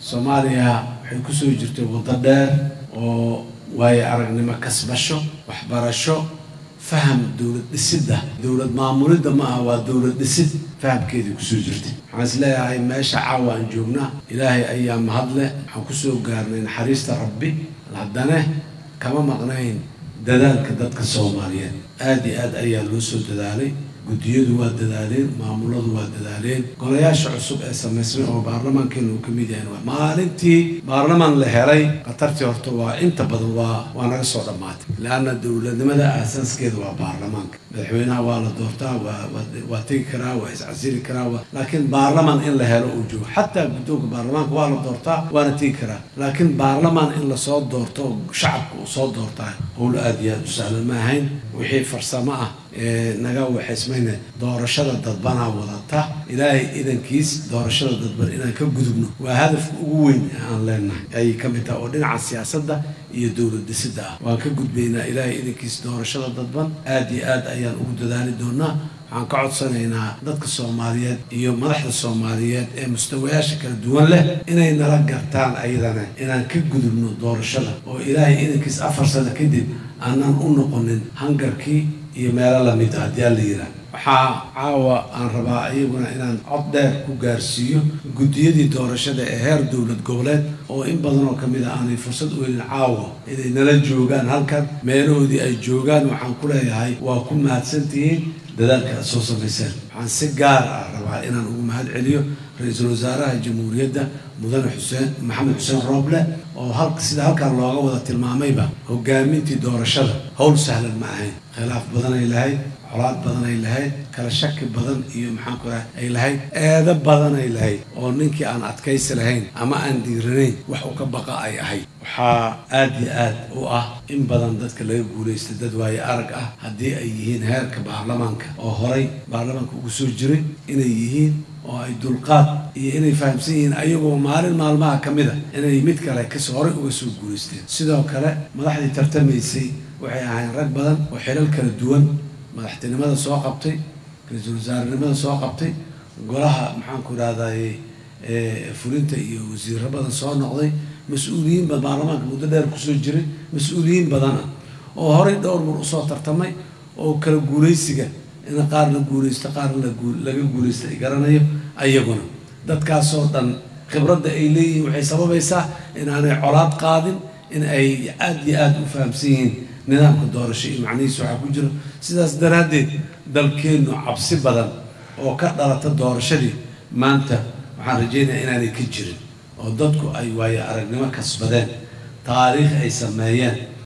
soomaaliya waxay kusoo jirtay waddo dheer oo waayo aragnimo kasbasho waxbarasho faham dowlad dhisidda dowlad maamulidda ma aha waa dowlad dhisid fahamkeedii kusoo jirtay waxaan is leeyahay meesha caawa aan joognaa ilaahay ayaa mahadle waxaan kusoo gaarnay naxariista rabbi haddana kama maqnayn dadaalka dadka soomaaliyeed aad iyo aad ayaa loo soo dadaalay guddiyadu waa dadaaleen maamuladu waa dadaaleen golayaasha cusub ee samaysmay oo baarlamaankeena uu ka mid yahay waa maalintii baarlamaan la helay khatartii horta waa inta badan waa waa naga soo dhammaatay leanna dowladnimada aasaaskeeda waa baarlamaanka madaxweynaha waa la doortaa waa waa tegi karaa waa iscasili karaa waa laakiin baarlamaan in la helo uu joogo xataa guddoonka baarlamaanka waa la doortaa waana tegi karaa laakiin baarlamaan in lasoo doorto shacabka uu soo doortaa howl aad iyo aad u sahlan ma ahayn wixii farsamo ah naga waxaysmayna doorashada dadbanaa wadata ilaahay idankiis doorashada dadban inaan ka gudubno waa hadafka ugu weyn ee aan leenahay ayay ka mid tahay oo dhinaca siyaasadda iyo dowlad dhisidda ah waan ka gudbaynaa ilaahay idankiis doorashada dadban aad iyo aad ayaan ugu dadaali doonaa waxaan ka codsanaynaa dadka soomaaliyeed iyo madaxda soomaaliyeed ee mustawayaasha kala duwan leh inay nala gartaan ayadana inaan ka gudubno doorashada oo ilaahay idankiis afar sano kadib aanan u noqonin hangarkii iyo meelo lamid a haddii alla yidhaah waxaa caawa aan rabaa iyaguna inaan cod dheer ku gaarsiiyo guddiyadii doorashada ee heer dowlad goboleed oo in badan oo ka mid a aanay fursad u helin caawa inay nala joogaan halkan meelahoodii ay joogaan waxaan ku leeyahay waa ku mahadsantihiin dadaalka aad soo samayseen waxaan si gaar ah rabaa inaan ugu mahad celiyo ra-iisul wasaaraha jamhuuriyadda mudane xuseen maxamed xuseen rooble oo hal sida halkan looga wada tilmaamayba hogaamintii doorashada howl sahlan ma ahayn khilaaf badanay lahayd colaad badanay lahayd kala shaki badan iyo maxaan ku raha ay lahayd eedo badanay lahayd oo ninkii aan adkaysi lahayn ama aan diiranayn wax u ka baqa ay ahayd waxaa aad iyo aad u ah in badan dadka laga guulaystay dad waaye arag ah haddii ay yihiin heerka baarlamaanka oo horay baarlamaanka ugu soo jiray inay yihiin oo ay dulqaad iyo inay fahamsan yihiin ayagoo maalin maalmaha ka mid a inay mid kale kas horay uga soo guulaysteen sidoo kale madaxdii tartamaysay waxay ahayn rag badan oo xilal kala duwan madaxtinimada soo qabtay ra-iisul wasaarenimada soo qabtay golaha maxaanku idhahdaye fulinta iyo wasiiro badan soo noqday mas-uuliyiin ba baarlamaanka muddo dheer kusoo jiray mas-uuliyiin badana oo horay dhowr mar usoo tartamay oo kala guulaysiga in qaar la guulaysto qaar laga guulaysto ay garanayo ayaguna dadkaasoo dhan khibradda ay leeyihiin waxay sababaysaa inaanay colaad qaadin in ay aada iyo aada u fahamsan yihiin nidaamka doorasho iyo macnihiisa waxaa ku jiro sidaas daraaddeed dalkeennu cabsi badan oo ka dhalata doorashadii maanta waxaan rajaynayaa inaanay ka jirin oo dadku ay waayo aragnimo kasbadeen taariikh ay sameeyeen